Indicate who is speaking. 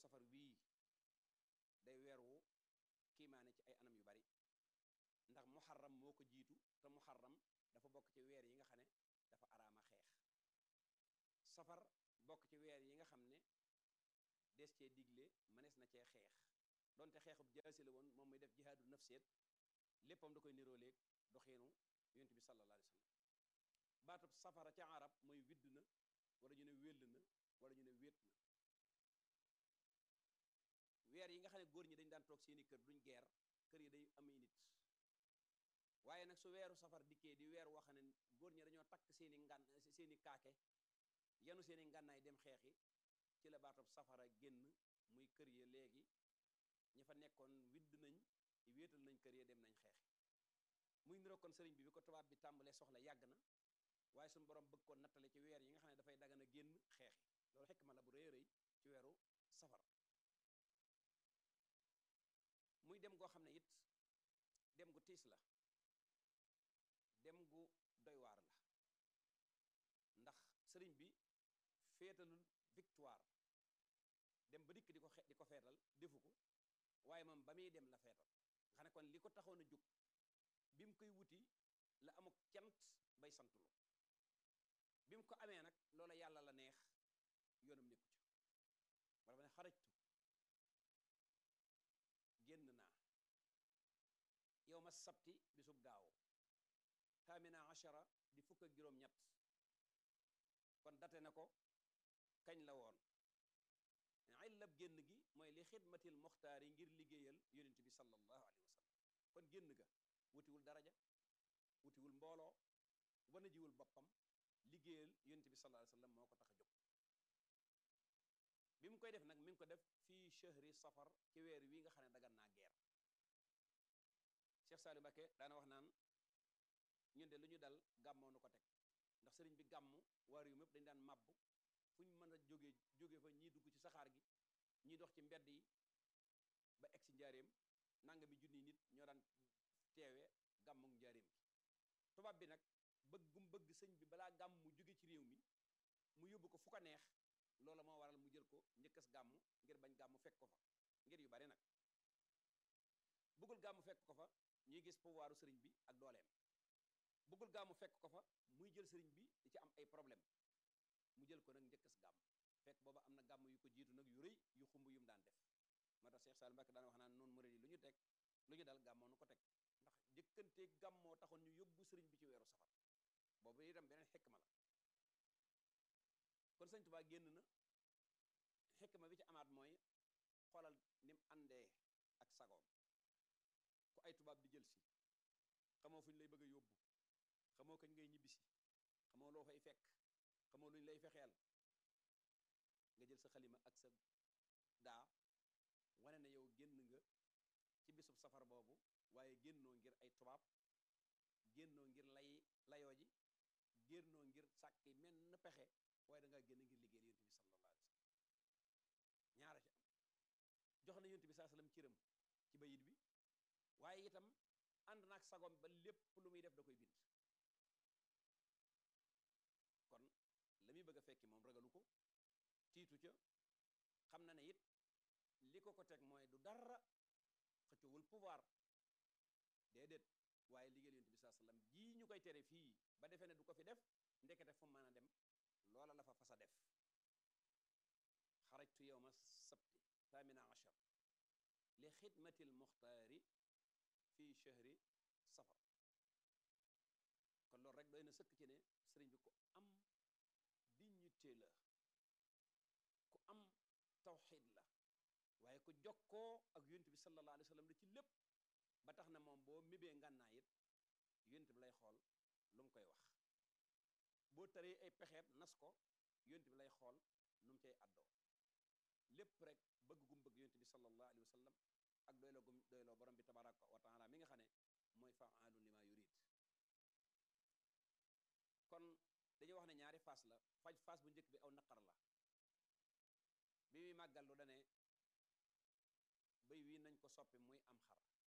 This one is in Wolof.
Speaker 1: safar wii day weer wu kiimaane ci ay anam yu bari ndax muharram moo ko jiitu te muharram dafa bokk ci weer yi nga xam ne dafa araama xeex safar bokk ci weer yi nga xam ne des cee digle mënees na cee xeex donte xeexub jaasi la woon moom muy def jihaadu nafseet léppam da koy nirooleeg doxiinu yonent bi sallallahu alayhi wa sallam baatub safara ca arab mooy widd na wala ñu ne wéll na wala ñu ne wéet na weer yi nga xam ne góor ñi dañ daan toog seeni kër duñ geer kër yi day amee nit waaye nag su weeru safar dikkee di weer woo xam ne góor ñi dañoo takk seeni ngan seeni kaake yanu seeni ngànnaay dem xeexi ci la baatub safara génn muy kër ya léegi ñi fa nekkoon widd nañ wéetal nañ kër ya dem nañ xeexi muy niroo kon sëriñ bi bi ko tubaab bi tàmbalee soxla yàgg na waaye suñu borom bëgg ko nattale ci weer yi nga xam ne dafay dagan a génn xeexi loolu xekk ma la bu rëy rëy ci weeru safar muy dem goo xam ne it dem gu tiis la dem gu doy waar la ndax sëriñ bi féetalul victoire dem ba dikk di ko xe di ko feetal defu ko waaye moom ba muy dem la feetal nga xam ne kon li ko taxoon a jóg bi mu koy wuti la amuk cant bay santulu bi mu ko amee nag loola yàlla la neex yoonam nekku ca wala ba ne xarajtu génn naa yow ma sabti bisub gaaw taamina achara di fukk ak juróom ñett kon date na ko kañ la woon illab génn gi mooy li xidmatil muxtaar yi ngir liggéeyal yonent bi sallallahu alayhi wa sallam kon génn ga wutiwul daraja wutiwul mbooloo wana jiwul boppam liggéeyal yonent bi sallallahu alayhi wa sallam moo ko tax a jóg bi mu koy def nag mi ngi ko def fii chahri safar ci weer wi nga xam ne dagan naa geer Cheikh Saliou Mbacké daana wax naan ñun de lu ñu dal gàmmoo nu ko teg ndax sëriñ bi gàmm waar yu mépp dañu daan màbb fu ñu mën a jóge jóge fa ñii dugg ci saxaar gi ñii dox ci mbedd yi ba egg si njaareem nanga mi junni nit ñoo daan teewe gàmmuk njaareem gi tubaab bi nag bëggum bëgg sëñ bi balaa gàmm mu jóge ci réew mi mu yóbbu ko fu ko neex loola moo waral mu jël ko njëkkas gàmm ngir bañ gàmm fekk ko fa ngir yu bari nag bëggul gàmm fekk ko fa ñuy gis pouvoiru sëriñ bi ak dooleem bëggul gàmmu fekk ko fa muy jël sëriñ bi di ci am ay problème mu jël ko nag njëkkas gàmm fekk booba am na gàmm yu ko jiitu nag yu rëy yu xumb yu mu daan def moo tax Cheikh Saliou Mbacké daan wax naan noonu murid yi lu ñu teg lu ñu dal gàmmoo nu ko teg ndax jëkkante gàmmoo taxoon ñu yóbbu sëriñ bi ci weeru safar boobu itam beneen xekma la kon sëñ Tuubaa génn na xekma bi ci amaat mooy xoolal ni mu àndee ak sagoom ku ay tubaab di jël si xamoo fu ñu lay bëgg a yóbbu xamoo kañ ngay ñibbisi xamoo loo fay fekk xamoo luñ lay fexeel nga jël sa xalima ak sa daa wane na yow génn nga ci bisub safar boobu waaye génnoo ngir ay tubaab génnoo ngir lay layoo ji génnoo ngir sàkki menn pexe waaye da ngaa génn ngir liggéeyal yonent bi sallallahu alayhi wa sallam ñaara ci am jox na yonent bi saa sallam cëram ci bayit bi waaye itam ànd naag sagom ba lépp lu muy def da koy bind kon la muy bëgg a fekki moom ragalu ko tiitu ca xam na ne it li ko ko teg mooy du dara xëccowul pouvoir déedéet waaye liggéeyal yonent bi saa sallam jii ñu koy tere fii ba defee ne du ko fi def ndekete fu mën a dem loola la fa fasa def xarajtu yowma sabti thamina achar li xidmati lmuxtaari fi chahri safar kon loolu rek doy na sëkk ci ne sëriñ bi ku am dignité la ku am tawxid la waaye ku jokkoo ak yonent bi sallallahu alayhi wa sallam la ci lépp ba tax na moom boo mébee ngànnaa it yonent bi lay xool lu mu koy wax boo taree ay pexeet nas ko yonent bi lay xool nu mu cay àddoo lépp rek bëgg gum bëgg yonent bi sallallahu alayhi wa sallam ak doyloo gum doyloo borom bi tabaraka wa taala mi nga xam ne mooy faalun lima yurid kon dañuy wax ne ñaari phase la faj phase bu njëkk bi aw naqar la bi muy màggal lu dane béy wii nañ ko soppi muy am xar